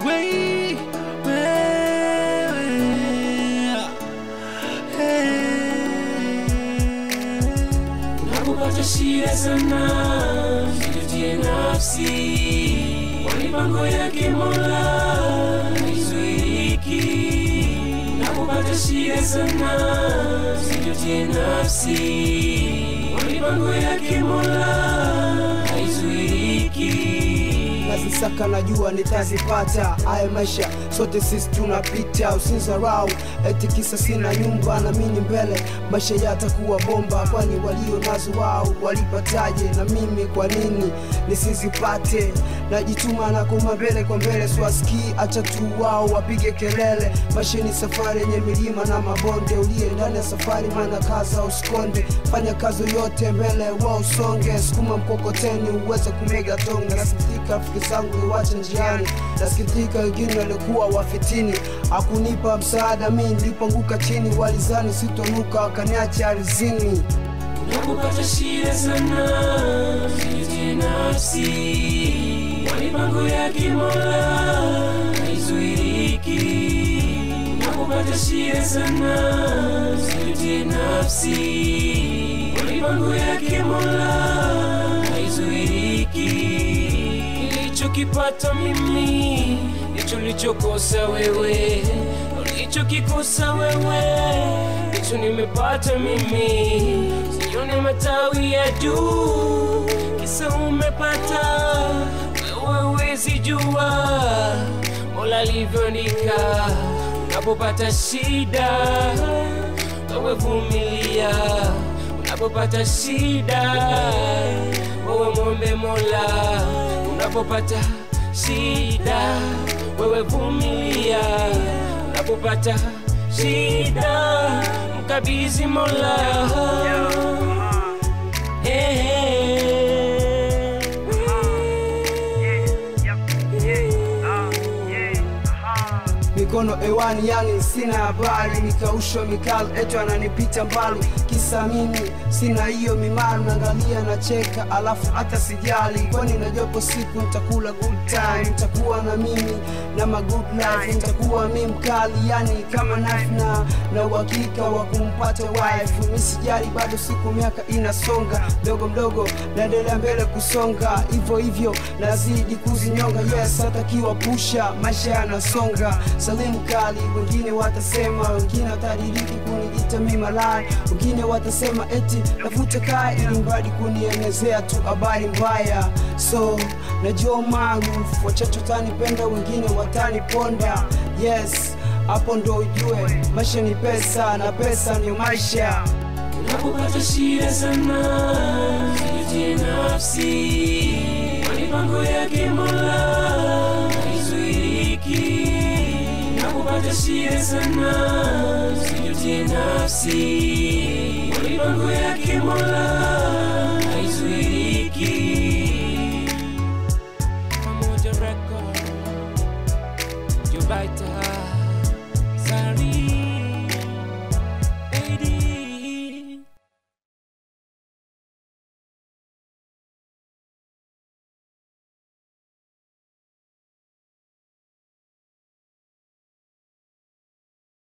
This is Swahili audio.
Wei, wewe. Hey. Unapopata shida sana, jijutie nafsi, kwa mipango yake Mola haizuiliki. Unapopata shida sana, jijutie nafsi, kwa mipango yake Mola haizuiliki. nazisaka najua nitazipata haya maisha sote sisi tunapita usinzarau eti kisa sina nyumba na mini mbele maisha yatakuwa bomba kwani walio nazo wao walipataje na mimi kwa nini nisizipate najituma na koma mbele kwa mbele swaski acha tu wao wapige kelele maisha ni safari yenye milima na mabonde uliye ndani ya safari mana kaza usikonde fanya kazi yote mbele wa usonge sukuma mkokoteni uweze kumega tonge nasikitika rafiki zangu niwache njiani nasikitika wengine walikuwa wafitini akunipa msaada mi nilipoanguka chini walizani sitonuka wakaniacha arizini Unapopata shida sana, jijutie nafsi, kwa mipango yake Mola haizuiliki. Unapopata shida sana, jijutie nafsi, kwa mipango yake Mola haizuiliki. Nilichokipata mimi ndicho nilichokosa wewe, ulichokikosa wewe ndicho nimepata mimi. Sione matawi ya juu, kisa umepata wewe, huwezi jua Mola alivyoandika. Unapopata shida, wewe vumilia. Unapopata shida, wewe mwombe Mola. Unapopata shida, wewe vumilia. Unapopata shida, mkabidhi Mola. Eh, mikono ewani yani sina habari nikaushwa mikali eto ananipita mbali kisa mimi sina hiyo mimaru naangalia nacheka alafu hata sijali kwani najopo siku nitakula good time nitakuwa na mimi na ma good life nitakuwa mi mkali yani kama knife na na uhakika wa kumpata wife mi sijali bado siku miaka inasonga mdogo mdogo naendelea mbele kusonga hivyo hivyo nazidi kuzinyonga yes hatakiwa pusha maisha yanasonga salimu kali wengine watasema wengine watadiriki kuniita mi malai wengine watasema eti navuta kaa ili mradi kunienezea tu habari mbaya so najua maarufu wachache watanipenda wengine wataniponda yes hapo ndo ujue maisha ni pesa na pesa ndio maisha Unapopata shida sana, jijutie nafsi, kwa mipango yake Mola haizuiliki. Unapopata shida sana, jijutie nafsi, kwa mipango yake Mola